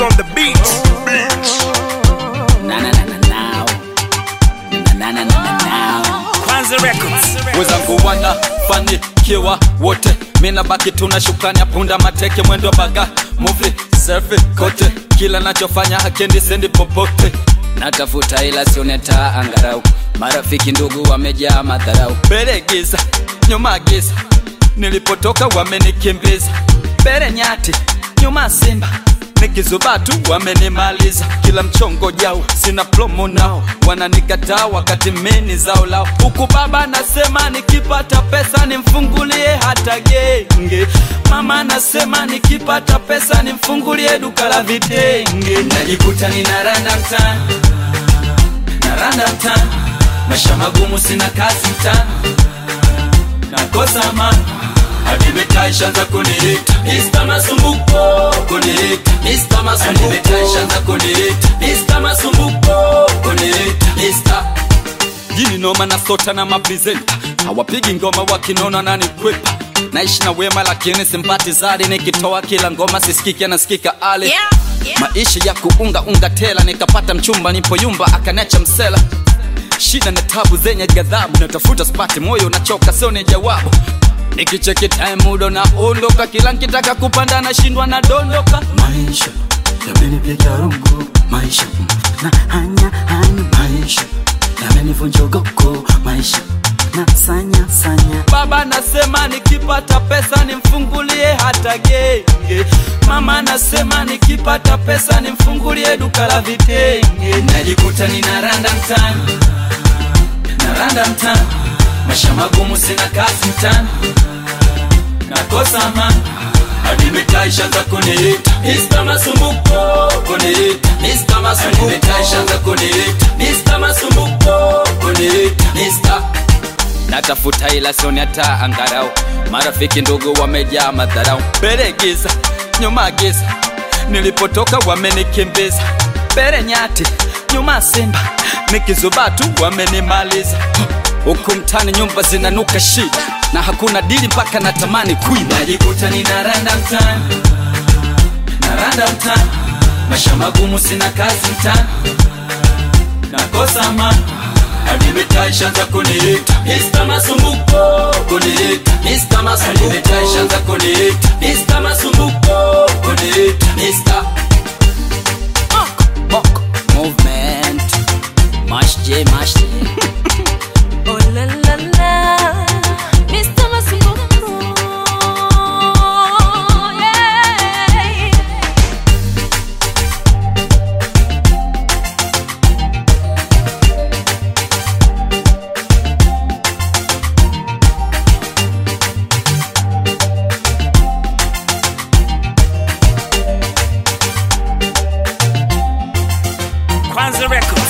on the beat. Na na na na now. Na na na na na now. Kwanza Records. wezangu wanafanikiwa wote mina baki tuna shukrani ya punda mateke mwendo baga muvi selfie kote kila nachofanya hakendi sendi popote Natafuta ila sioneta angarau. Marafiki ndugu wamejaa madharau. mbele giza nyuma giza nilipotoka wamenikimbiza mbele nyati nyuma simba nikizubatu wamenimaliza kila mchongo jau sina plomo nao wananikataa wakati mini zao lao huku baba nasema nikipata pesa nimfungulie hata genge mama nasema nikipata pesa nimfungulie duka la vitenge najikuta ninaranda mtani naranda mtani maisha magumu sina kazi mtani nakosa amani hadi mitaa ishaanza kuniita Mr. Masumbuko kuniita Mr. Masumbuko hadi mitaa ishaanza kuniita Mr. Masumbuko kuniita Mr. Jini noma na sota na mapresenta hawapigi ngoma wakinona na nikwepa naishi na wema lakini simpati zari nikitoa kila ngoma sisikiki anasikika ale Yeah, yeah. maisha ya kuunga unga tela nikapata mchumba nipo yumba akaniacha msela shida na tabu zenye ghadhabu natafuta spati moyo nachoka sio ni jawabu nikicheki time mudo na ondoka kila nkitaka kupanda nashindwa na dondoka maisha yamenipiga rungu maisha mm, na hanya hanya maisha yamenivunja ugoko maisha na sanya sanya baba nasema nikipata pesa nimfungulie hata genge mama nasema nikipata pesa nimfungulie duka la vitenge najikuta ninaranda mtani naranda mtani maisha magumu sina kazi mtani nakosa amani hadi mitaa ishaanza kuniita Mr. Masumbuko kuniita Mr. Masumbuko hadi mitaa ishaanza kuniita Mr. Masumbuko kuniita Mr. natafuta ila sioni hata angarau marafiki ndugu wamejaa madharau mbele giza nyuma giza nilipotoka wamenikimbiza mbele nyati nyuma simba nikizubatu wamenimaliza huku mtani nyumba zinanuka shida na hakuna dili mpaka natamani kuiba najikuta ninaranda mtani naranda mtani maisha magumu sina kazi mtani nakosa amani hadi mitaa ishaanza kuniita Mr. Masumbuko kuniita Mr. Masumbuko hadi mitaa ishaanza kuniita Mr. Masumbuko kuniita Mr. Bok movement. Mash J mash J. Oh la la la, Mr. Masumbuko. Yeah. Kwanza Records.